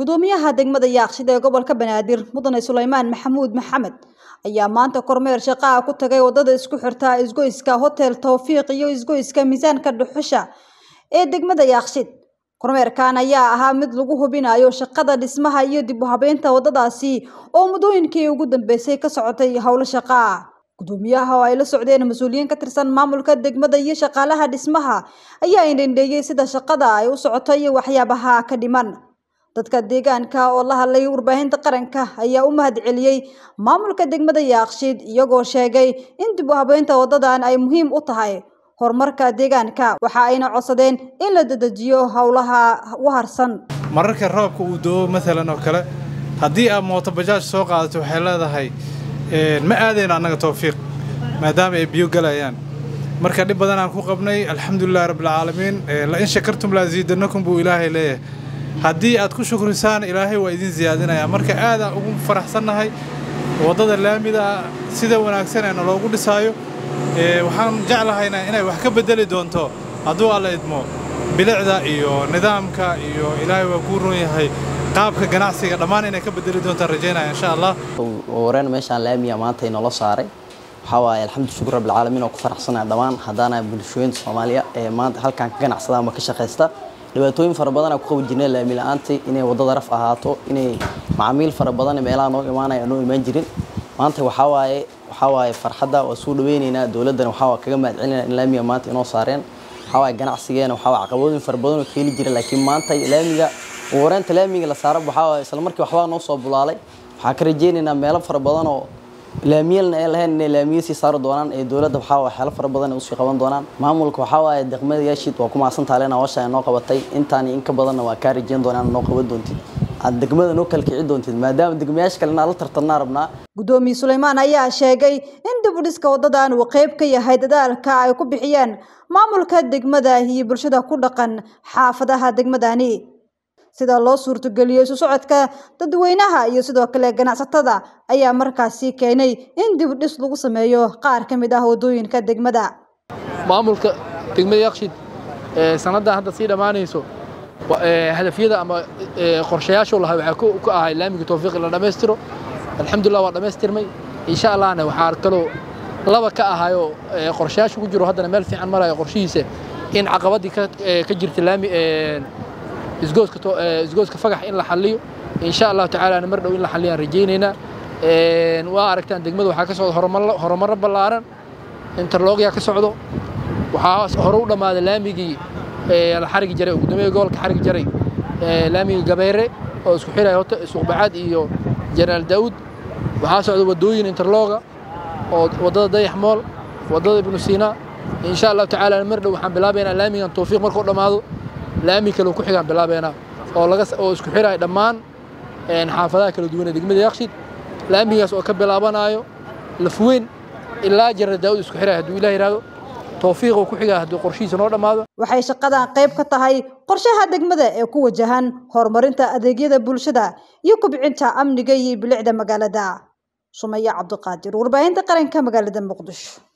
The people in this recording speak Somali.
gudoomiyaha degmada yaaqshid ee gobolka banaadir mudane suleymaan maxamuud maxamed ayaa maanta kormeer shaqaa ku tagay wadada isku xirta isgoyska hotel towfiiq iyo isgoyska miisaanka dhuxusha ee degmada yaaqshid kormeerkan ayaa ahaa mid lagu hubinayo shaqada dhismaha iyo dib u habeynta wadadaasi oo muddooyinkii ugu dambeysay ka socotay howlo shaqaa gudoomiyaha oo ay la socdeen mas-uuliyiin ka tirsan maamulka degmada iyo shaqaalaha dhismaha ayaa indhendheeyey sida shaqada ay u socoto iyo waxyaabaha ka dhiman dadka deegaanka oo la hadlay warbaahinta qaranka ayaa u mahad celiyey maamulka degmada yaaqshiid iyagoo sheegay in dib u habeynta wadadan ay muhiim u tahay horumarka deegaanka waxa ayna codsadeen in la dedejiyo howlaha u harsan mararka roobka uu doo maalan oo kale haddii aad mooto bajaaj soo qaadato waxay leedahay ma aadayno annaga towfiiq maadaama ay biyo galayaan marka dhib badan aan ku qabnay alxamdulilahi rabbilcaalamiin la in shakartum laa ziidanakum buu ilaahay leeyahay haddii aad ku shukrisaan ilaahay waa idin siyaadinayaa marka aadaan ugu faraxsannahay waddada laamida sida wanaagsan ee naloogu dhisaayo waxaan jeclahaynaa inay wax ka beddeli doonto hadduu alla idmo bilicda iyo nidaamka iyo ilaahay waa kuu ron yahay qaabka ganacsiga dhammaan inay ka beddeli doontaan rajaynaya insha allah wareen meeshaan laamiya maanta inoola saaray waxaa waaye alxamdu shukur rabbilcaalamiin oo ku faraxsanaya dhammaan haddaana bulshooyinta soomaaliya ee maanta halkan ka ganacsada ama ka shaqaysta dhibaatooyin fara badan ku qaban jirnay laami la-aantii inay waddada raf ahaato inay macaamiil fara badan meelaha noo imaanaya noo imaan jirin maanta waxaa waaye waxaa waaye farxadda waa suu dhaweynaynaa dowladdana waxaa waa kaga mahad celinaya in laamiga maanta inoo saareen waxaa waaye ganacsigeena waxaa waaye caqabadooyin fara badan oo ka heli jira laakiin maanta laamiga wareenta laamiga la saaro waxaa waaye isla markii waxbaa noo soo bulaalay waxaa ka rajeynaynaa meelo fara badan oo laamiyalna ay lahayn inay laamiyo sii saari doonaan ee dowladda waxaa waaye xeelo fara badan ay usii qaban doonaan maamulka waxaa waaye degmada yaashid waa ku mahadsan tahay leena hawsha ay noo qabatay intaan in ka badanna waa kaa rajeyn doonaan noo qaban doontid aad degmada noo kala kici doontid maadaama degmayaasha kale inaan la tartannaa rabnaa gudoomiye suleymaan ayaa sheegay in dib u dhiska wadadan uu qayb ka yahay dadaalka ay ku bixiyeen maamulka degmada iyo bulshada ku dhaqan xaafadaha degmadani sida loo suurtogeliyo isu socodka dadweynaha iyo sidoo kale ganacsatada ayaa markaasi keenay in dib u dhis lagu sameeyo qaar ka mid ah waddooyinka degmada maamulka degmada yaaqshid sanaddan hadda sii dhammaanayso hadafyada ama qorshayaashu lahaa waxaa ka ahay laamiga towfiiq la dhammaystiro alxamdulillah waa dhammaystirmay insha allahna waxaa kaloo laba ka ahayoo qorshayaashu ku jiro haddana meel fiican marayo qorshihiisa in caqabadii ka jirta laami isgooska fagax in la xalliyo insha allahu tacaala mar dhow in la xalliyaan rajaynaynaa waa aragtaan degmada waxaa ka socda horumarro ballaaran interlogyaa ka socdo waxaa hore u dhammaaday laamigii la xarigi jaray oo guddoomiyaha gobolka xarigi jaray laamigii gabeere oo isku xiraya suuqbacaad iyo jenaraal daa'uud waxaa socda waddooyin interloga oo waddada dayax mool waddada ibnu siinaa insha allahu tacaala mar dhow waxaan bilaabaynaa laamigan towfiiq markuu dhammaado laami kale ku xigaan bilaabeena oo laga oo isku xiraya dhammaan xaafadaha kala duwan ee degmada yaaqshid laamigaas oo ka bilaabanayo lafweyn ilaa jarar daawud isku xiraya hadduu ilaah yidhaahdo towfiiq oo ku xigaa hadduu qorshihiisa noo dhammaado waxay shaqadan qayb ka tahay qorshaha degmada ee ku wajahan horumarinta adeegyada bulshada iyo kubcinta amniga iyo bilicda magaalada sumaya cabdiqaadir warbaahinta qaranka magaalada muqdisho